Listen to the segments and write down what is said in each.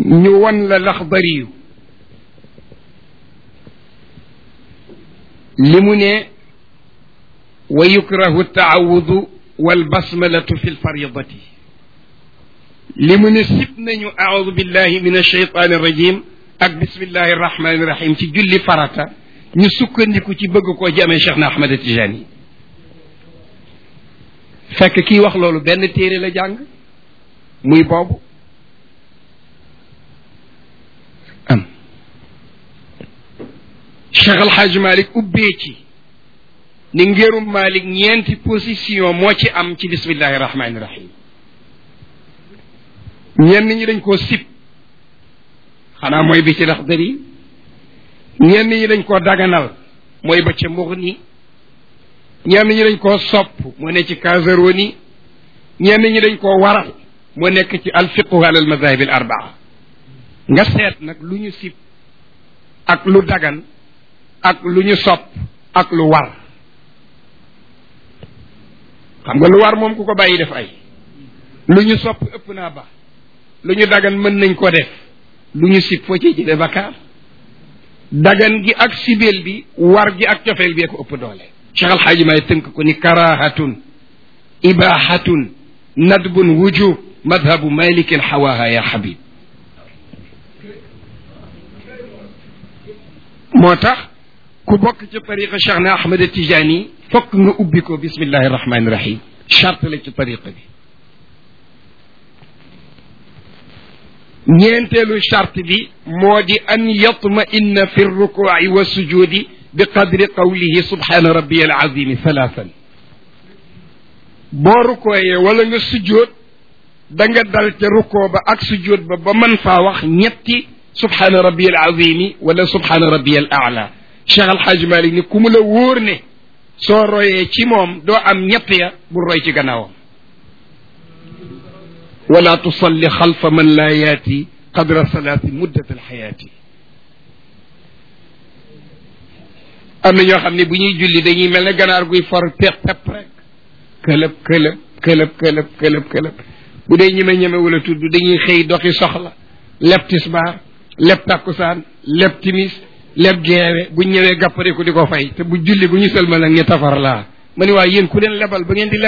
ñu won la laxdariyu li mu ne wa yukrahu taawudu walbasmalatu fi lfaridati li mu ne sib nañu aaudu billahi min alcheytaani irrajim ak bismillahi irrahmani irrahim ci julli farata ñu sukkandiku ci bëgg koo jamee Cheikh na Ahmad Tijani fekk kii wax loolu benn téere la jàng muy boobu am Cheikh Al Hadj Malick ubbee ci ni ngérum Malick ñeenti position moo ci am ci bismillahi rahmaani rahim ñenn ñi dañ koo sib xanaa mooy bi ci Laxdari ñenn ñi dañ koo daganal mooy ba ca Mughni ñenn ñi dañ koo sopp moo ne ci Kazaroni ñenn ñi dañ koo waral moo nekk ci alfiqhu ala al madahib al arbaa nga seet nag lu ñu sib ak lu dagan ak lu ñu sopp ak lu war xam nga lu war moom ku ko bàyyi def ay lu ñu sopp ëpp naa ba lu ñu dagan mën nañ ko def lu ñu sib foo ci jële bakkaar dagan gi ak sibeel bi war gi ak cofeel bi ko ëpp doole cheikh alxaaji may tënk ko ni karahatun ibahatun nadbun wujub madhabu malikin xawaaha ya xabib moo tax ku bokk ci tariqa cheikh na ahmad tijani fokk nga ubbi ko bismillahi rahmani rahim charte la ci tariqa bi ñeenteelu charte bi moo di an yatma inna fi rrukuci wa sujudi bi qadri qawlihi subhana rabbiya alazimi thalathan boo rukooyee wala nga sujjoot da nga dal ca rukoo ba ak sujjoot ba ba mën faa wax ñetti subhana rabbiya alazimi wala subhana rabbiya al aala cheikh alxaaj malik ni ku mu la wóor ne soo royee ci moom doo am ñett ya bul roy ci gannaawam wala tusalli xalfa man laa yaati qadra salaati muddat alxayaati am na ñoo xam ne bu ñuy julli dañuy mel ne ganaar guy for pepp pepp rek këlëb këlëb këlëb këlëb këlëb këlëb bu dee ñeme ñeme wala tudd dañuy xëy doxi soxla leb tisbaar leb takkusaan leb timis leb geewe bu ñëwee gàppare ko di ko fay te bu julli bu ñu sëlmal nag ñu tafar laa ma ni waa yéen ku leen lebal ba ngeen di leb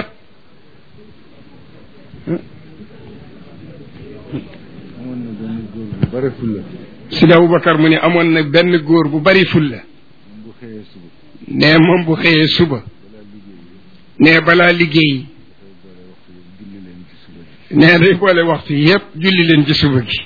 amoon na benn góor bu bare fulla Sidi Aboubacar mu ne amoon na benn góor bu bari fulla moom bu xëyee suba ne moom bu xëyee suba balaa liggéey ne balaa liggéey dafay boole waxtu yëpp julli leen ci suba ji ne day boole waxtu yépp julli leen ci suba gi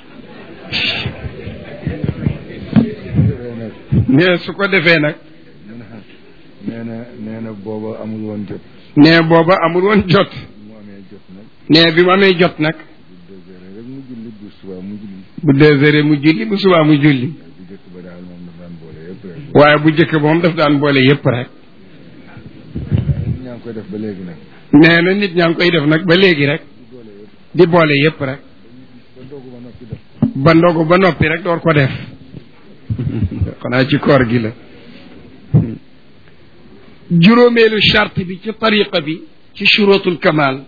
defee nag ne su ko defee nag mu ne ah nee na nee na booba amul woon jot ne booba amul woon jot mu amee jot nag ne bi mu amee jot nag bu deux heures rek mu julli bu subaa mu julli bu deux heures mu julli bu subaa mu julli bu jëkk ba daal moom daf daan boole yëpp rek waaye bu jëkk moom daf daan boole yépp rek ñaa ngi koy def ba léegi nag nee na nit ñaa ngi koy def nag ba léegi rek di boole yëpp di boole yépp rek ba ndogu ba noppi def ba ndogu ba noppi rek door ko def xanaa ci koor gi la juróomeelu charte bi ci tariqa bi ci shurutul kamal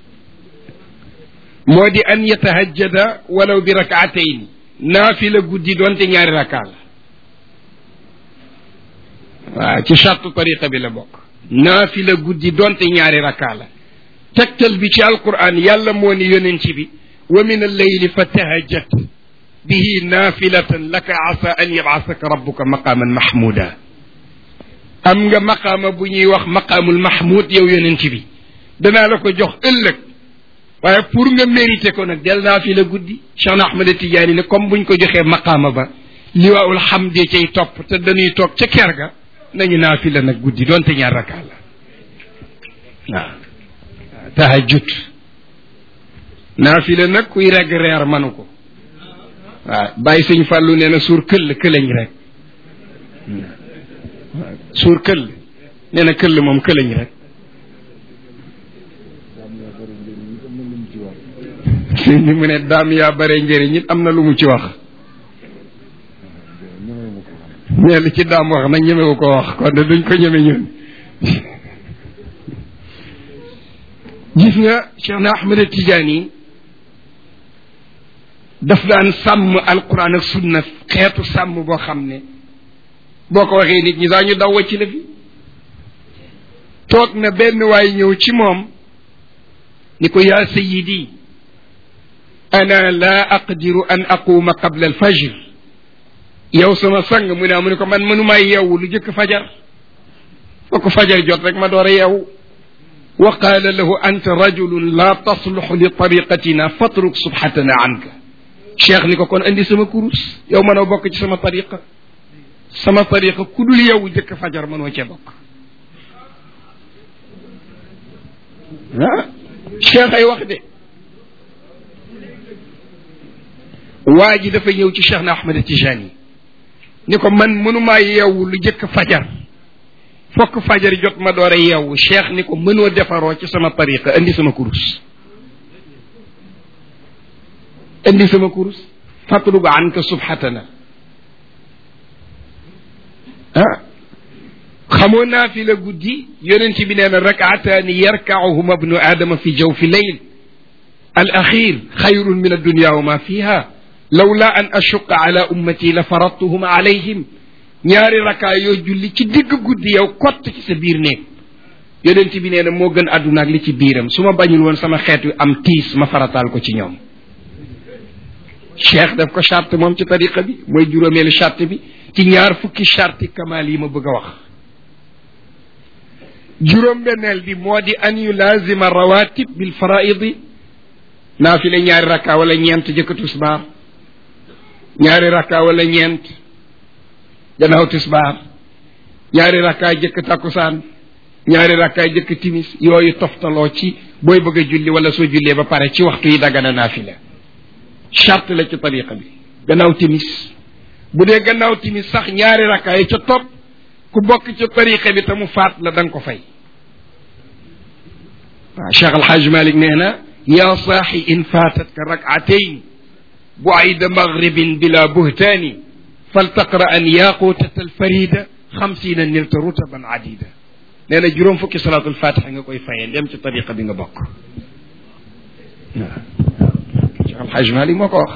moo di an yatahajjada walaw bi rakaatayn naafila guddi doonte ñaari raka la waaw ci charte tariqa bi la bokk naafila guddi doonte ñaari raka la tegtal bi ci alquran yàlla moo ni yonent bi wa min alleyli fa tahajjat bihi naafilatan laka asa an yabasaka rabbuka maqaman mahmuda am nga maqaama bu ñuy wax maqaamul mahmud yow yonent bi danaa la ko jox ëllëg waaye pour nga mérité ko nag del naafila guddi Cheikh na Ahmad Tidiane ne comme buñ ko joxee maqaama ba liwaawul hamdi cay topp te dañuy toog ca ker ga nañu naafila nag guddi doonte ñaar rakkaa la waaw tahajjud naafila nag kuy regg reer manu ko waaw bàyyi sëñ fàllu nee na suur këll këlañ rek waaw suur këll nee na këll moom këlañ rek daam yaa bëri njëriñ it am na lu mu ci wax ni mu ne daam yaa bare njëriñ it am na lu mu ci wax ñemee ma ko xam mais li ci daam wax nag ñemewu ko wax kon de duñ ko ñeme ñun gis nga Cheikh na Ahmed Tidiane daf daan sàmm alquran ak sunna xeetu sàmm boo xam ne boo ko waxee nit ñi daa ñu daw ci la fi toog na benn waay ñëw ci moom ni ko yaa sayidi ana la aqdiru an aquma qabla alfajr yow sama sang mu ne mu ne ko man mënumaa yeewu lu jëkk fajar fokk fajar jot rek ma door a yeewu wa qaala lahu anta rajulun la tasluxu li tariqatina fatruk subhatana anka cheikh ni ko kon andi sama kurus yow mënoo bokk ci sama tariqa sama tariqa ku dul yow jëkk fajar mënoo cee bokk ah cheikh ay wax de waa ji dafa ñëw ci cheikh na ahmad tijani ni ko man mënumaa yeewu lu jëkk fajar fokk fajar jot ma door a yeewu cheikh ni ko mënoo defaroo ci sama tariqa indi sama kurus indi sama kurus fatlubu anka subhatana ah xamoo naa fi la guddi yonent bi nee na rakaataani yarkacuhuma bnu aadama fi jawfi leyl al axir xayrun min addunya wa ma fiha lawla an ashuqa ala ummati la faradtuhuma alayhim ñaari rakaa yoo julli ci digg guddi yow kott ci sa biir néeg yonent bi nee na moo gën àdduna ak li ci biiram su ma bañul woon sama xeet wi am tiis ma farataal ko ci ñoom cheikh daf ko charte moom ci tariqa bi mooy juróomeelu charte bi ci ñaar fukki charte kamaal yi ma bëgg a wax juróom-benneel bi moo di an yulaazima rawatib bil faraidi naafile ñaari rakka wala ñeent jëkk tisbaar ñaari rakka wala ñeent gannaaw tisbaar ñaari rakkaay jëkk takkusaan ñaari rakkaay jëkk timis yooyu toftaloo ci booy bëgg a julli wala soo jullee ba pare ci waxtu yi dagana naafila charte la ci tariqa bi gannaaw timis bu dee gannaaw timis sax ñaari rakkaay ca topp ku bokk ci tariqa bi te mu faat la da nga ko fay waaw cheikh alxaaj malik nee na yaa saaxi in faatatka rakatayn buayda maghribin bila buhtaani faltaqra an yaqutat alfarida xamsina nilta rutaban adida nee na juróom fukki salaatul fatiha nga koy fayee dem ci tariqa bi nga bokk waaw cheikh alxaaj malik moo ko wax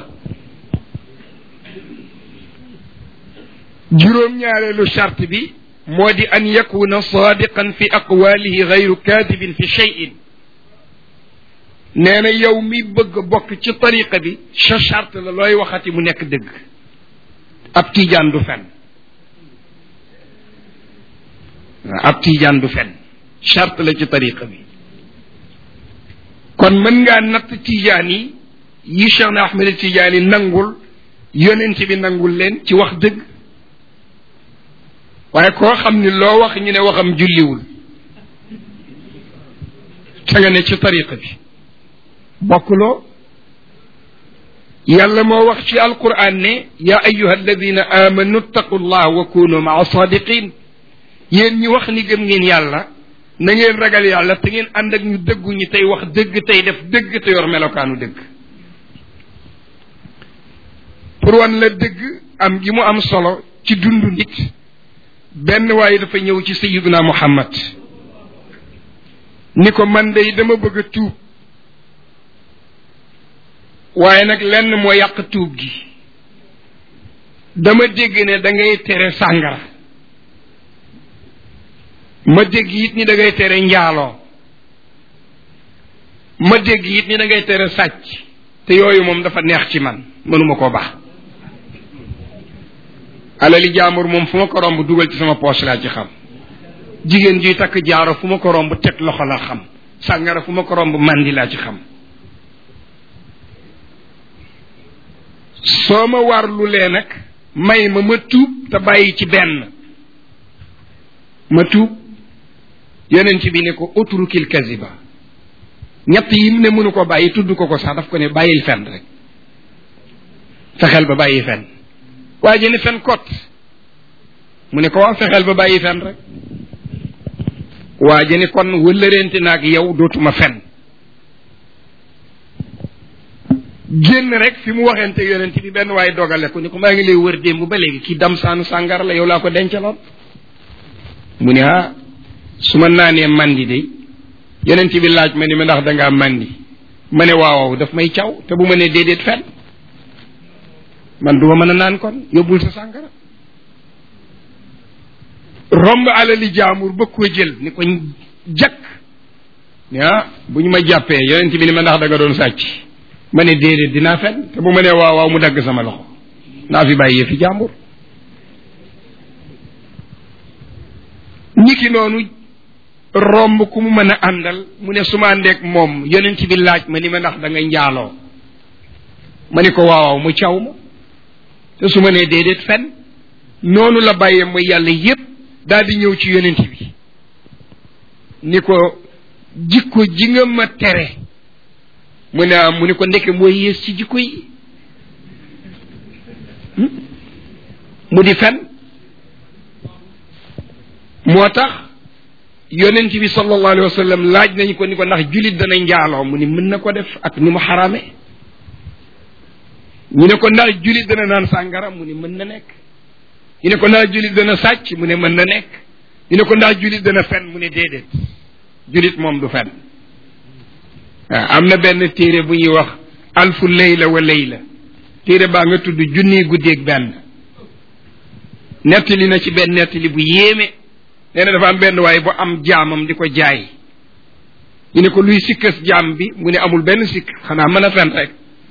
juróom-ñaareelu charte bi moo di an yakuna sadiqan fi aqwalihi gayru kadibin fi cheyin nee na yow mi bëgg bokk ci tariqa bi sa charte la looy waxati mu nekk dëgg ab tiijaan du fen ab tiijaan du fen charte la ci tariqa bi kon mën ngaa natt tiijaan yi yi Cheikh na Ahmed Tiijaan yi nangul yonent bi nangul leen ci wax dëgg waaye koo xam ni loo wax ñu ne waxam julliwul te nga ne ci tariqa bi bokkuloo yàlla moo wax ci alquran ne yaa ayuha alladina amanu ttaqu llah wa kunu maa sadiqin yéen ñi wax ni gëm ngeen yàlla na ngeen ragal yàlla te ngeen ànd ak ñu dëggu ñi tey wax dëgg tey def dëgg te yor melokaanu dëgg pour wan la dëgg am gi mu am solo ci dundu nit benn waaye dafa ñëw ci sayiduna muhammad ni ko man day dama bëgg a tuub waaye nag lenn moo yàq tuub gi dama dégg ne da ngay tere sàngara ma dégg it ni da ngay tere njaaloo ma dégg it ni da ngay tere sàcc te yooyu moom dafa neex ci man mënuma koo baax alali jaambur moom fu ma ko romb dugal ci sama poche laa ci xam jigéen juy takk jaaro fu ma ko romb teg loxo la xam sàngara fu ma ko romb mandi laa ci xam soo ma warlulee nag may ma ma tuub te bàyyi ci benn ma tuub yonent bi ne ko utrukil kaziba ñett yi mu ne mënu ko bàyyi tudd ko ko sax daf ko ne bàyyil fen rek fexeel ba bàyyi fen waa ji ne fen kot mu ne ko waaw fexeel ba bàyyi fen rek waa ji ne kon wëllëreente naag yow dootuma fen génn rek fi mu waxente yonent bi benn waaye dogale ko ni ko maa ngi lay wër démb ba léegi kii dam saanu sàngara la yow laa ko dencaloon mu ne ah su ma naanee mandi de yonent bi laaj ma ni ma ndax dangaa mandi ma ne waaw daf may caw te bu ma ne déedéet fen man duma mën a naan kon yóbbul sa sàngara romb alali jaamur ba ko jël ni ko jakk ni ah bu ñu ma jàppee yonent bi ni ma ndax da nga doon sàcc ma ne déedéet dinaa fen te bu ma nee waaw waaw mu dagg sama loxo naa fi bàyyi fi jàmbur niki noonu romb ku mu mën a àndal mu ne su ma àndeek moom yonent bi laaj ma ni ma ndax da ngay njaaloo ma ni ko waawaaw mu caw ma te su ma nee déedéet fen noonu la bàyyee mooy yàlla yépp daal di ñëw ci yonent bi ni ko jikko ji nga ma tere mu ne am mu ni ko ndeke mooy yées ci jikko yi mu di fen moo tax yonent bi sallallahu alayhi wa sallam laaj nañu ko ni ko ndax julit dana njaaloo mu ni mën na ko def ak ni mu xaraame ñu ne ko ndax julit dana naan sàngara mu ni mën na nekk ñu ne ko ndax julit dana sàcc mu ne mën na nekk ñu ne ko ndax julit dana fen mu ne déedéet julit moom du fen waaw am na benn téere bu ñuy wax alfu layla wa layla téere baa nga tudd junniy guddeeg benn nettali na ci benn nettali bu yéeme nee na dafa am benn waaye bu am jaamam di ko jaay ñu ne ko luy sikkas jaam bi mu ne amul benn sikk xanaa mën a fen rek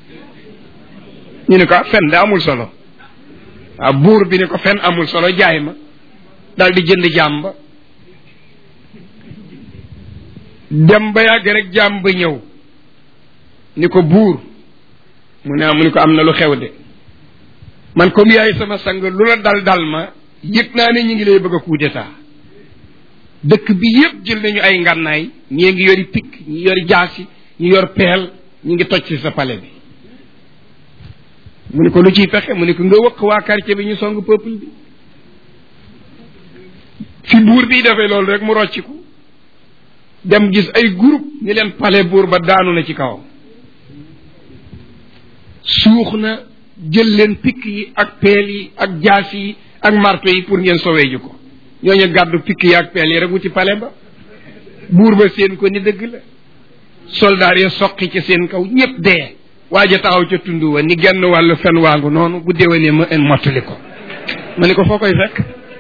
ñu ne ko fen da amul solo waaw buur bi ne ko fen amul solo jaay ma daal di jënd jaam ba dem ba yàgg rek jaam ba ñëw ni ko buur mu ne mu ni ko am na lu xew de man comme yaay sama sang lu la dal dal ma yëg naa ne ñu ngi lay bëgg a coup d'état dëkk bi yépp jël nañu ay ngànnaay ñii ngi yori pikk ñi yori jaasi ñi yor peel ñi ngi toj ci sa palais bi mu ni ko lu ciy pexe mu ni ko nga wëkk waa quartier bi ñu song peuple bi fi buur bi defee loolu rek mu rocciku dem gis ay groupe ni leen palais buur ba daanu na ci kawam suux na jël leen pikk yi ak peel yi ak jaas yi ak marto yi pour ngeen sowee ji ko ñooñu gàddu pikk yi ak peel yi rek wuti palais ba buur ba seen ko ni dëgg la soldaar ya soqi ci seen kaw ñépp dee waaja taxaw ca tund wa ni genn wàllu fen waangu noonu bu déwénee ma en mottali ko ma ni ko foo koy fekk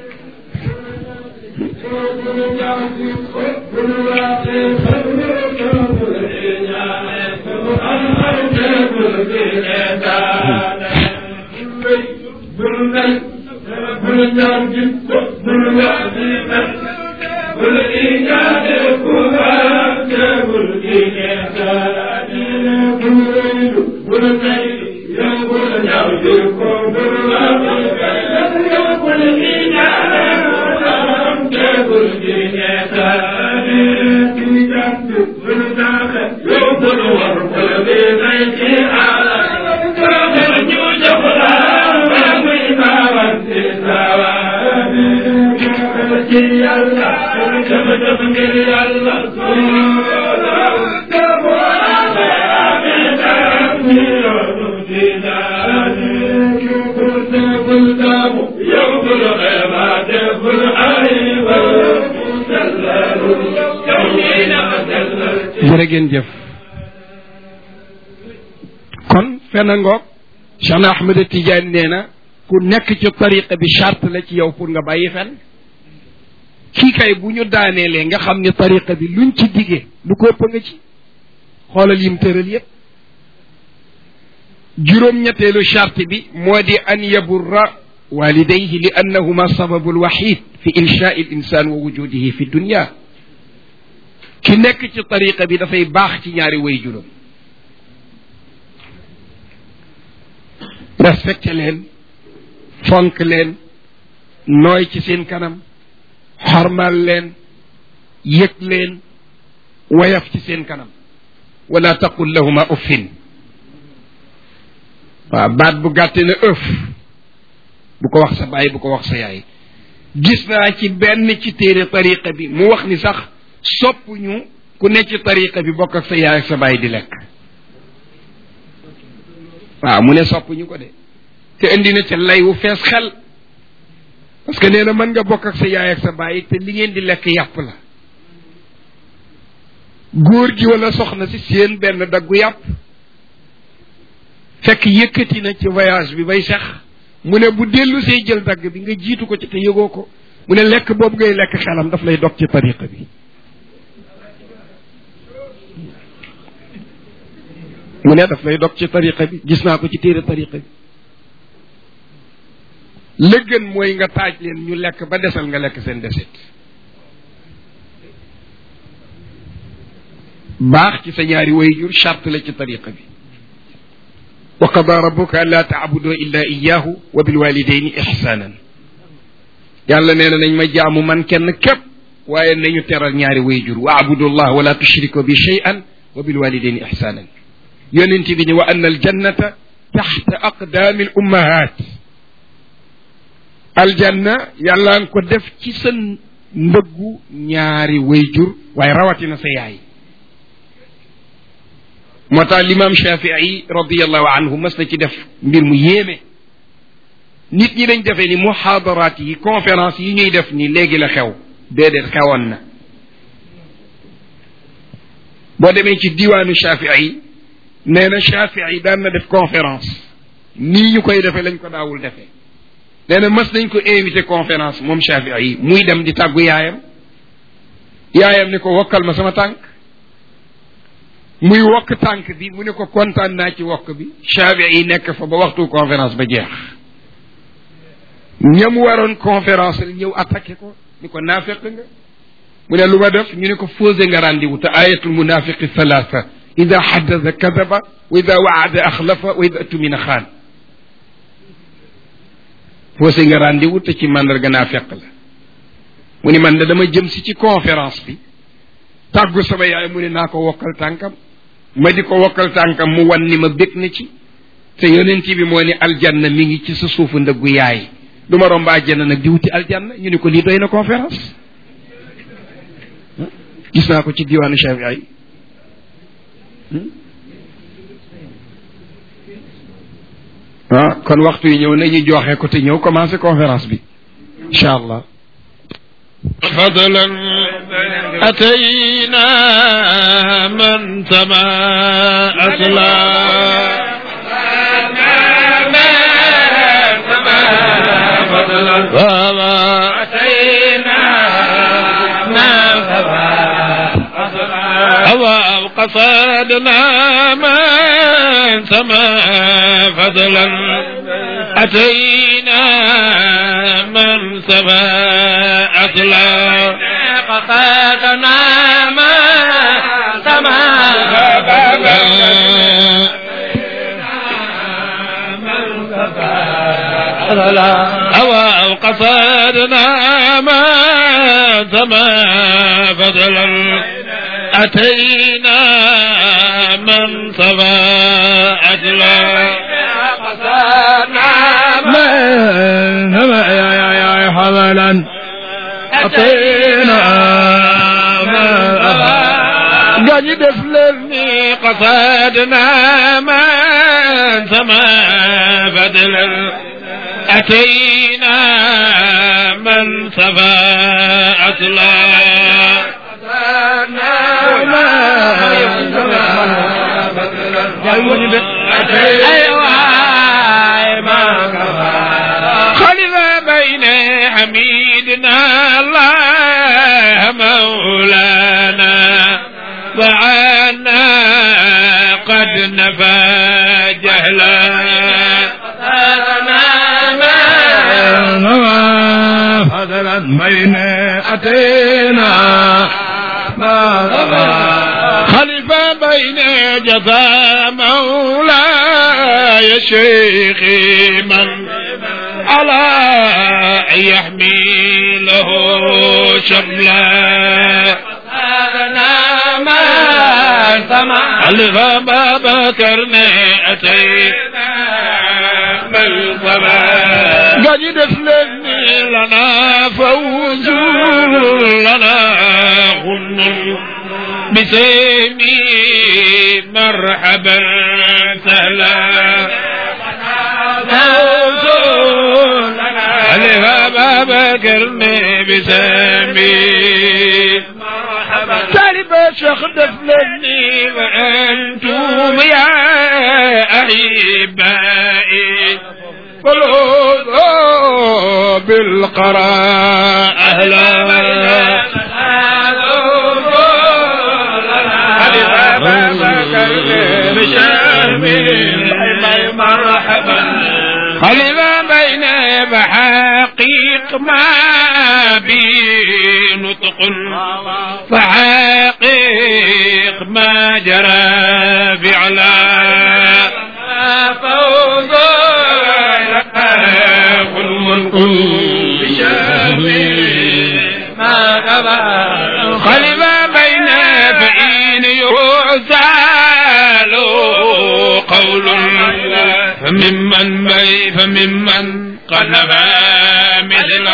jërë ngeen jëf kon fenn ngoog Cheikh na Ahmed Tidiane nee na ku nekk ci tariqa bi charte la ci yow pour nga bàyyi fen kii kay bu ñu daaneelee nga xam ne tariqa bi luñ ci diggee lu ko ëpp nga ci xoolal yim tëral yépp juróom-ñetteelu charte bi moo di an yaburra walidayhi li annahuma sababu lwahid fi inshaai l insan wa wujudihi fi dunya ki nekk ci tariqa bi dafay baax ci ñaari way juróom respecté leen fonk leen nooy ci seen kanam xormal leen yëg leen wayaf ci seen kanam wala taqul lahuma uffin waaw baat bu gàtte na ëf bu ko wax sa baay bu ko wax sa yaay gis naa ci benn ci téere tariqa bi mu wax ni sax sopp ñu ku ne ci tariqa bi bokk ak sa yaay ak sa baay di lekk waaw mu ne sopp ñu ko de te indi na ca lay wu fees xel parce que nee na mën nga bokk ak sa yaay ak sa baay te li ngeen di lekk yàpp la góor gi wala soxna si seen benn daggu yàpp fekk yëkkati na ci voyage bi bay sax mu ne bu dellu see jël dagg bi nga jiitu ko ci te yëgoo ko mu ne lekk boobu ngay lekk xelam daf lay dog ci tariqa bi mu ne daf lay dog ci tariqa bi gis naa ko ci téere tariqa bi la gën mooy nga taaj leen ñu lekk ba desal nga lekk seen desit baax ci sa ñaari wayjur charte la ci tariqa bi wa qada rabbuka an laa taabudu illa iyahu wa bilwalidaini ihsanan yàlla nee na nañ ma jaamu man kenn képp waaye nañu teral ñaari wayjur wa abudu llah wala tushriku bi shay'an wa bilwalidaini ihsanan yonent bi ni wa anna aljannata taxta aqdaami al ummahat aljanna yàlla nga ko def ci sa ndëggu ñaari wayjur waaye rawatina sa yaay moo tax limaam shafii radiallahu anhu mas na ci def mbir mu yéeme nit ñi dañ defee ni muhaadaraat yi conférence yi ñuy def ni léegi la xew déedéet xewoon na boo demee ci diwaanu shafii nee na shafii daan na def conférence nii ñu koy defee lañ ko daawul defee nee na mas nañ ko invité conférence moom shafii muy dem di tàggu yaayam yaayam ni ko wokkal ma sama tànk muy wokk tànk bi mu ne ko kontaan naa ci wokk bi Shafii yi nekk fa ba waxtu conférence ba jeex ñam waroon conférence ñëw attaqué ko ni ko naafeq nga mu ne lu ma def ñu ne ko fausé nga rendez-vous te ayatul munafiqi thalatha ida xaddasa kadaba wa ida waada axlafa wa ida tumina xaan fausé nga rendez-vous te ci mandarga naafeq la mu ne man da dama jëm si ci conférence bi tàggu sama yaay mu ne naa ko wokkal tànkam ma di ko wokkal tànkam mu wan ni ma bég na ci te yonent bi moo ne aljanna mi ngi ci sa suufu ndëggu yaay du ma romb aljanna nag di wuti aljanna ñu ne ko lii doy na conférence gis naa ko ci diwaanu Shafii ah kon waxtu yi ñëw nañu joxe ko te ñëw commencé conférence bi incha allah فضلا أتينا من سما أصلا فما أتينا من سما أصلا قصدنا من سما فضلا أتينا من سما أصلا قصدنا من سما أو قصدنا ما سما فضلا أتينا من سما أجلا قصدنا من سما يا يا يا حملا أعطينا ما قد دفلني قصدنا من سما فضلا أتينا من سما أصلا خلف بين حميدنا الله مولانا وعنا قد نفى جهلا فضلا بين أتينا ما خلف بين جفا مولاي شيخي من على يحمله شملا خلف أبا بكر أتينا من قد دفلني لنا فوز لنا غن بسيمي مرحبا سهلا علي بابا بكر بسامي taalibe cheikh def leen ni wa antum ya ahibai فلوذوا بالقراء أهلا مرحبا خلينا بين بحقيق ما بي نطق فحقيق ما جرى فعلا فوز خلينا بين فإن يرسل قول فممن بي فممن قد نبى مثل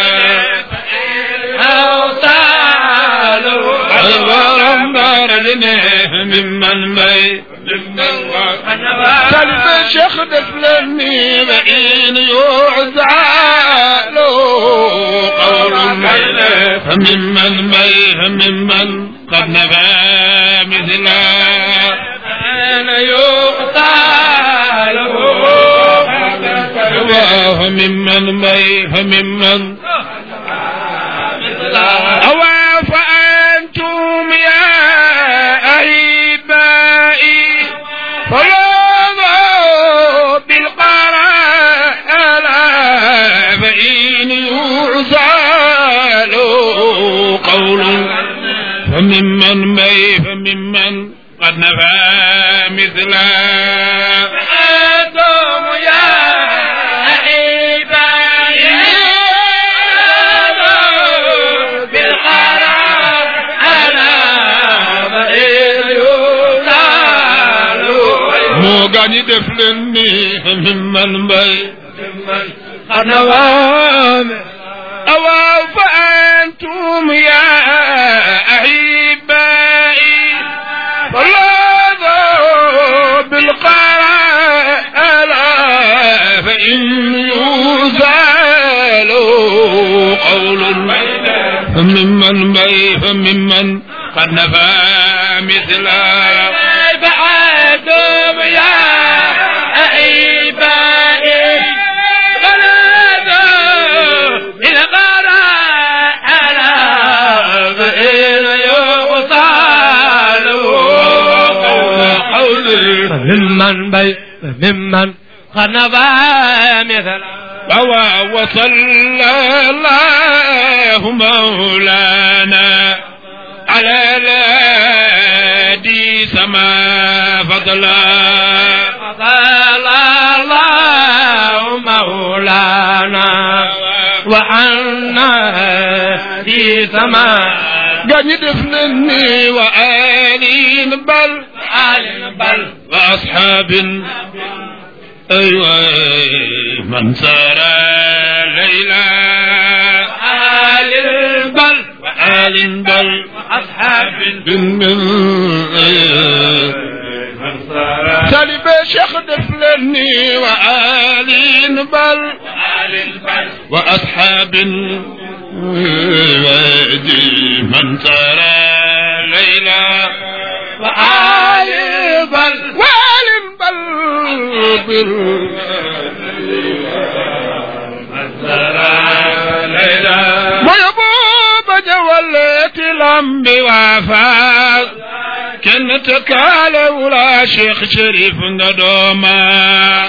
أوصال ممن بي سلم شيخ دفلني بإن يعزال قول فممن بي فممن قد نبى مثل أنا يقتال فممن بي فممن أو فأنتم يا أحبائي فلاذوا بالقراء فإن يعزال قول فممن بي فممن قد نفى مثلا فأنتم يا أحبائي moo gaañi def leen ni mimman mbay xana waame awaaw fa antum ya ahibai فلاذا بالقال فإن يزال قول فممن بي فممن قد نفى مثلا بعدهم يا أحبائي بلادوا بالقراء على فإن يغسل قولي ممن بي ممن خنبا مثل ووا وصلى الله مولانا على الهادي سما فضلا صلى الله مولانا وعنا في سماء قاñi def nañ ni wa alin bal آل بل وأصحاب أيوة من سار ليلى آل بل وآل بل أصحاب بن من سالب شيخ دفلني وآل بل آل بل وأصحاب وادي من سار ليلى وآل بل وآل بل بل ويبوب جولت الأنب وفاق كن تكال ولا شيخ شريف ندوما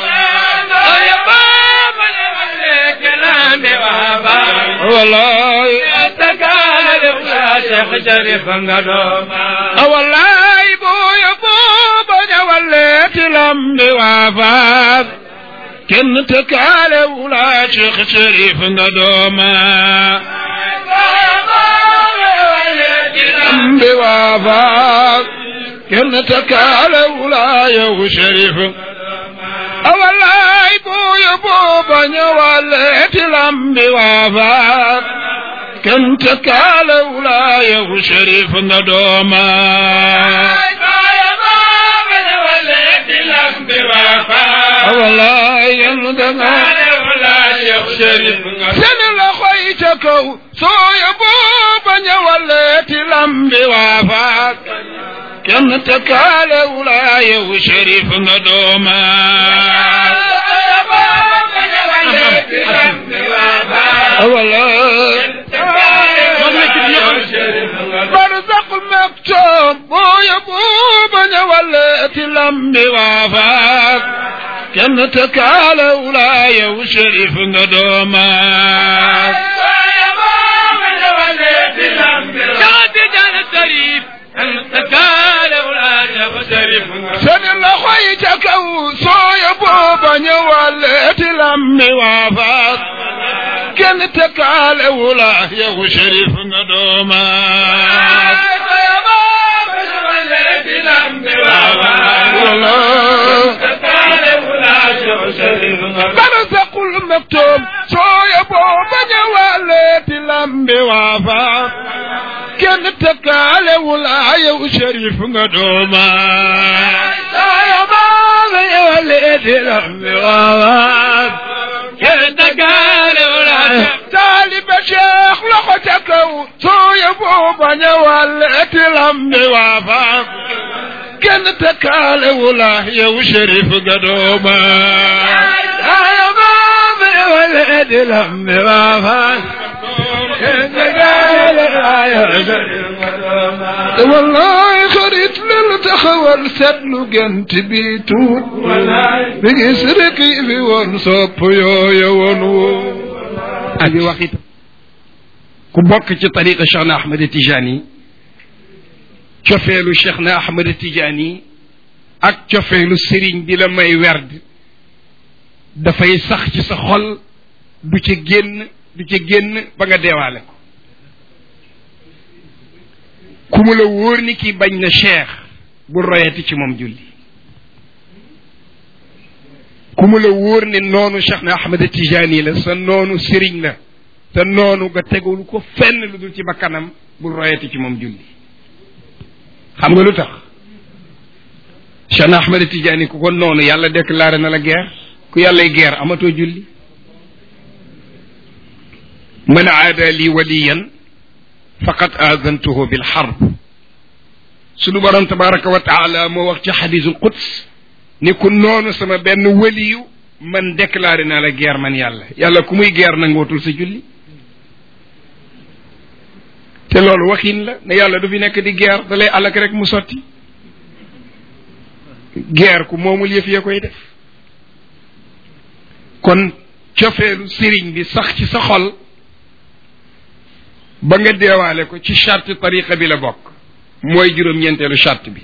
كلام وابا والله تقال ولا شيخ شريف قدوما والله بو يبوب جولت الأنب وفاق كن تكال ولا شيخ شريف ندوما الأنب وفاق كن تكال ولا يو شريف wallaay buuyu buuba ñëwalee ci lambi waafaat kenn te kaalewulaa yow sharif nga dooma wallaay yéen da nga seen loxo yi xoy ca kaw sooya booba ñëwaleeti lambi waafaat kenn te kaalewu laa yow shérif nga dooma wala barzaqul maktoom booya booba ñëwaleeti lambi waafaat kenn te kaalewu laa yow shérif nga dooma seen loxo yi ca kaw sooya booba ñëwaleeti lambi waafaat kenn te kaalewu laa yow shérif nga dooma barzaqul maktoom sooya booba ñëwaleeti lambi waafaat kenn tëkkaalewu laa yow shérif nga dooma sooya booba ñëwaleeti lambi waafaat kenn tëkkaalewu laa taaliba cheikh loxo ca kaw sooya booba ñëwaleeti lambi waafaat kenn tëkkaalewu laa yow shérif nga dooma sooya booba ñëwaleeti lambi waafaat wallaay xarit lelu taxawal seetlu gent bi tuut bi gis rek yi fi woon sopp yooya woon woo ak wax it ku bokk ci tariqa Cheikh na Ahmed Tijani cofeelu Cheikh na Ahmed Tijani ak cofeelu sëriñ bi la may werd dafay sax ci sa xol du ci génn du ci génn ba nga deewaale ko ku mu la wóor ni kii bañ na cheikh bu royati ci moom julli ku mu la wóor ne noonu cheikh na ahmad tijani la sa noonu sëriñ la te noonu nga tegul ko fenn lu dul ci bakkanam bu royati ci moom julli xam nga lu tax cheikh na ahmad tijani ku ko noonu yàlla déclaré na la guerre ku yàllay guerre amatoo julli man aada li waliyan faqad aadantuhu bil harb sunu borom tabaraka wa taala moo wax ci xadisul quds ni ku noonu sama benn waliyu man déclaré naa la guerre man yàlla yàlla ku muy guerre nangootul sa julli te loolu waxin la ne yàlla du fi nekk di guerre da lay alak rek mu sotti guerre ku moomul yëf ya koy def kon cofeelu sëriñ bi sax ci sa xol ba nga deewaale ko ci charte tariqa bi la bokk mooy juróom-ñeenteelu charte bi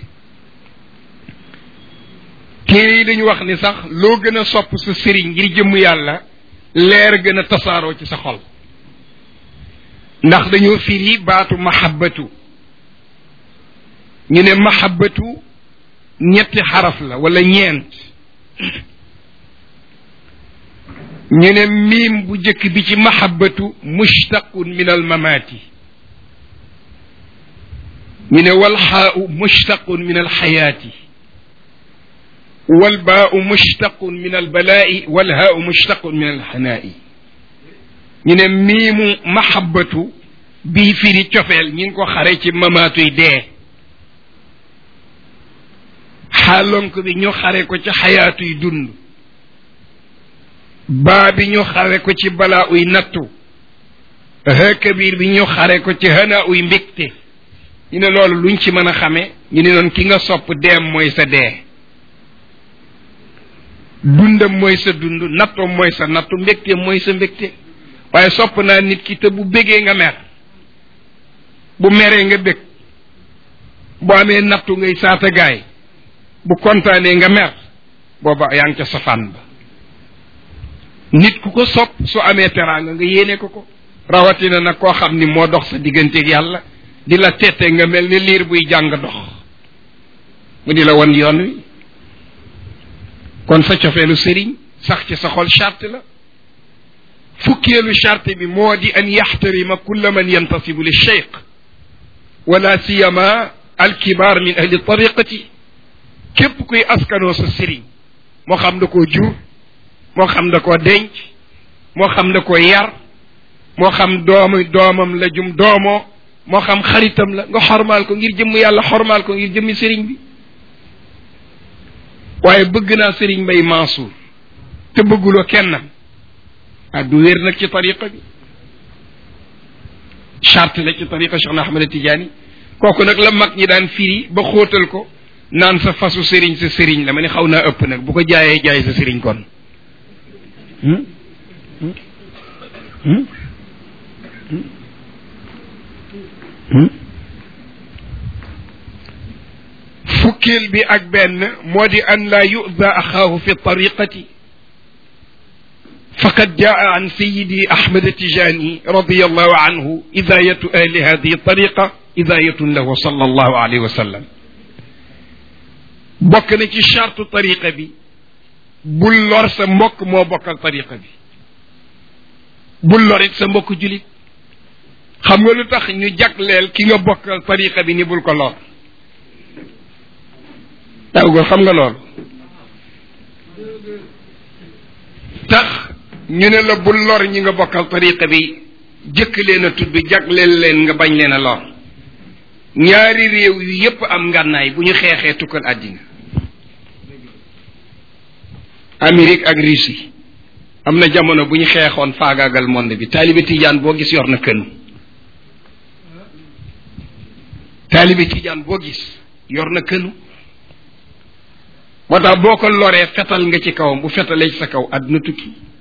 téere yi dañu wax ni sax loo gën a sopp sa sëriñ ngir jëmm yàlla leer gën a tasaaroo ci sa xol ndax dañoo firi baatu mahabbatu ñu ne mahabbatu ñetti xaraf la wala ñeent ñu ne miim bu jëkk bi ci mahabbatu mushtaqun min al mamaati ñu ne wal xaau mushtaqun min al xayaati wal baau mushtaqun min al balaa'i wal haau mushtaqun min al xanaa'i ñu ne miimu mahabbatu bii firi cofeel ñi ngi ko xare ci mamaatuy dee xaalonk bi ñu xare ko ci xayaatuy dund baa bi ñu xare ko ci balaa uy nattu hëkkabiir bi ñu xare ko ci hana uy mbégte ñu ne loolu luñ ci mën a xame ñu ne noon ki nga sopp deem mooy sa dee dundam mooy sa dund nattoom mooy sa nattu mbégteem mooy sa mbégte waaye sopp naa nit ki te bu bégee nga mer bu meree nga bég bu amee nattu ngay saata gaay bu kontaanee nga mer booba yaa ngi ca safaan ba nit ku ko sopp su amee teraanga nga yéene ko ko rawatina nag koo xam ni moo dox sa digganteeg yàlla di la tette nga mel ni liir buy jàng dox mu di la won yoon wi kon sa cofeelu sëriñ sax ci sa xol charte la fukkeelu charte bi moo di an yaxtarima kulla man yantasibu li cheikh wala siyama alkibar min ahli tariqati képp kuy askanoo sa sëriñ moo xam da koo jur moo xam da koo denc moo xam da koo yar moo xam doomu doomam la jum doomoo moo xam xaritam la nga xormaal ko ngir jëmm yàlla xormaal ko ngir jëmmi sëriñ bi waaye bëgg naa sëriñ Mbay Mansour te bëgguloo kennam ah du wér nag ci tariqa bi charte la ci tariqa Cheikh na Ahmad Tidiane kooku nag la mag ñi daan firi ba xóotal ko naan sa fasu sëriñ sa sëriñ la ma ne xaw naa ëpp nag bu ko jaayee jaay sa sëriñ kon fukkeel bi ak benn moo di an laa yu'da axaahu fi tariqati faqad jaa an sayidi ahmad tijani radiallahu anhu idayatu ahli hadihi tariqa idayatun lahu sallallahu alayhi wa sallam bokk na ci chartu tariqa bi bul lor sa mbokk moo bokkal tariqa bi bul lorit sa mbokk julit xam nga lu tax ñu jagleel ki nga bokkal tariqa bi ni bul ko lor tawgo xam nga lool tax ñu ne la bul lor ñi nga bokkal tariqa bi jëkk leen a tudd jagleel leen nga bañ leen a lor ñaari réew yu yépp am ngànnaay bu ñu xeexee tukkal àddina Amérique ak Russie am na jamono bu ñu xeexoon faagaagal monde bi taalibe tijaan boo gis yor na kënu taalibe tijaan boo gis yor na kënu moo tax boo ko loree fetal nga ci kawam bu fetalee ci sa kaw àdduna tukki